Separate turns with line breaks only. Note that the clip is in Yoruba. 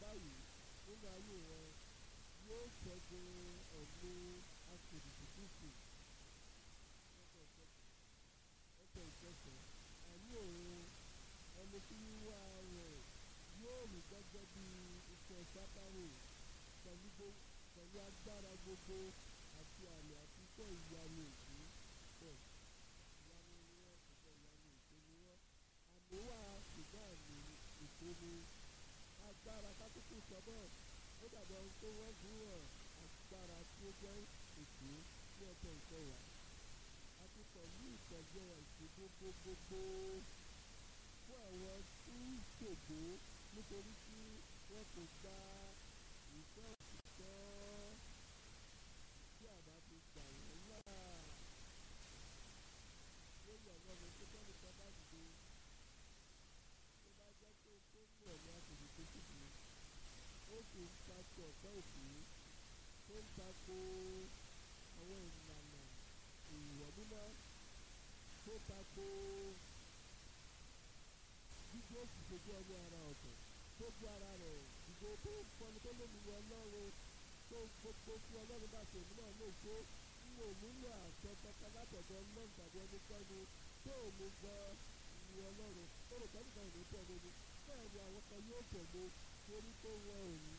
báyìí nínú ayé rẹ yóò ṣẹ́gun ẹ̀mí akèrèsì kristu ẹsẹ̀ ìkẹsẹ̀ àní òun ẹni tí wíwá rẹ̀ yóò rí gẹ́gẹ́ bí iṣẹ́ sátánì pẹ̀lú gbo- pẹ̀lú agbára gbogbo àti àmì àti iṣẹ́ ìyanu èké bẹ́ẹ̀ ìyanu ni wọ́n iṣẹ́ ìyanu èké ni wọ́n àmì wà ṣùgbọ́n àmì èké ni agbára kákókò sọ bẹ́ẹ̀ ó dàbí ohun tó wọ́n fi hàn agbára tí ó jẹ́ èké ní ẹsẹ̀ ìkẹwàá àti pẹ̀lú ìtẹ̀jẹ́ ìṣègbè gbogbogbò fún àwọn tí ń ṣògbó nítorí tí wọn kò gba ìfẹ́ òtítọ́ tí àbá ti gbà wọ́n là lórí ọlọ́run tó tẹ́lẹ̀ tó bá dìde tó bá jẹ́ pé tó mú ẹ̀mí àtòjì tó ṣubú ó sì ń takò ọ̀pẹ́ òfin tó ń takò àwọn ìlànà ìwọ̀ mímọ́ tó tako gbígbé òṣìṣẹ́ jẹ́ ọmọ ara ọ̀tọ̀ tó gbé ara rẹ̀ ìgbó tó ń fọni tó lómi ní ọlọ́run tó gbogbo tí ọlọ́run bá ṣe èmi náà lè ṣe ń wò nílò àṣẹ kankan látọ̀dọ̀ ọlọ́run tàbí ẹnikẹ́ni tó ò mú gbọ́ ní ọlọ́run tó rò pẹ́lú kan ìlú tẹ̀lé ni bẹ́ẹ̀ ni àwọn kan yóò tẹ̀lé torí pé wọn ò